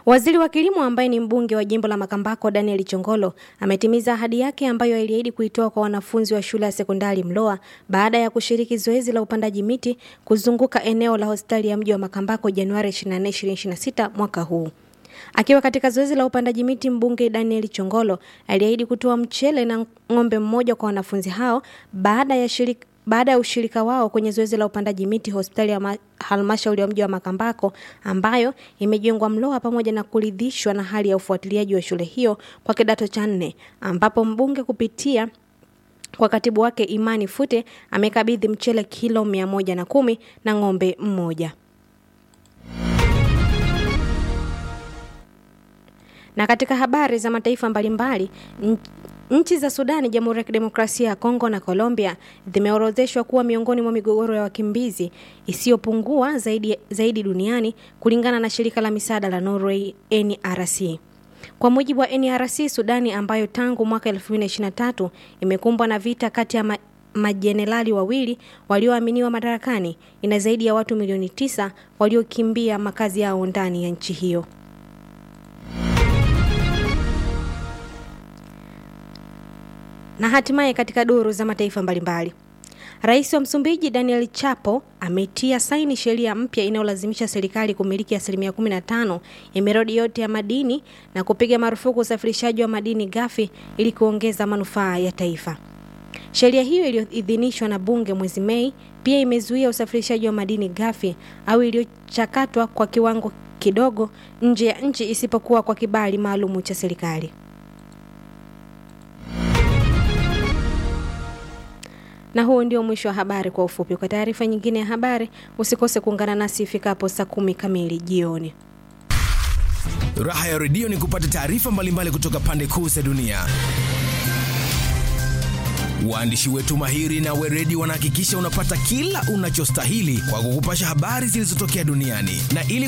Waziri wa kilimo ambaye ni mbunge wa jimbo la Makambako Daniel Chongolo ametimiza ahadi yake ambayo aliahidi kuitoa kwa wanafunzi wa shule ya sekondari Mloa baada ya kushiriki zoezi la upandaji miti kuzunguka eneo la hospitali ya mji wa Makambako Januari 24, 2026 mwaka huu. Akiwa katika zoezi la upandaji miti, mbunge Daniel Chongolo aliahidi kutoa mchele na ng'ombe mmoja kwa wanafunzi hao baada ya shirika baada ya ushirika wao kwenye zoezi la upandaji miti hospitali ya halmashauri ya mji wa Makambako ambayo imejengwa Mloa, pamoja na kuridhishwa na hali ya ufuatiliaji wa shule hiyo kwa kidato cha nne, ambapo mbunge kupitia kwa katibu wake Imani Fute amekabidhi mchele kilo mia moja na kumi na ng'ombe mmoja. Na katika habari za mataifa mbalimbali Nchi za Sudani, Jamhuri ya Kidemokrasia ya Kongo na Colombia zimeorodheshwa kuwa miongoni mwa migogoro ya wakimbizi isiyopungua zaidi, zaidi duniani kulingana na shirika la misaada la Norway NRC. Kwa mujibu wa NRC, Sudani ambayo tangu mwaka 2023 imekumbwa na vita kati ya ma majenerali wawili walioaminiwa madarakani ina zaidi ya watu milioni tisa waliokimbia makazi yao ndani ya nchi hiyo. Na hatimaye katika duru za mataifa mbalimbali, Rais wa Msumbiji Daniel Chapo ametia saini sheria mpya inayolazimisha serikali kumiliki asilimia 15 ya miradi yote ya madini na kupiga marufuku usafirishaji wa madini ghafi ili kuongeza manufaa ya taifa. Sheria hiyo iliyoidhinishwa na bunge mwezi Mei pia imezuia usafirishaji wa madini ghafi au iliyochakatwa kwa kiwango kidogo nje ya nchi isipokuwa kwa kibali maalumu cha serikali. Na huo ndio mwisho wa habari kwa ufupi. Kwa taarifa nyingine ya habari, usikose kuungana nasi ifikapo saa kumi kamili jioni. Raha ya redio ni kupata taarifa mbalimbali kutoka pande kuu za dunia. Waandishi wetu mahiri na weredi wanahakikisha unapata kila unachostahili kwa kukupasha habari zilizotokea duniani na ili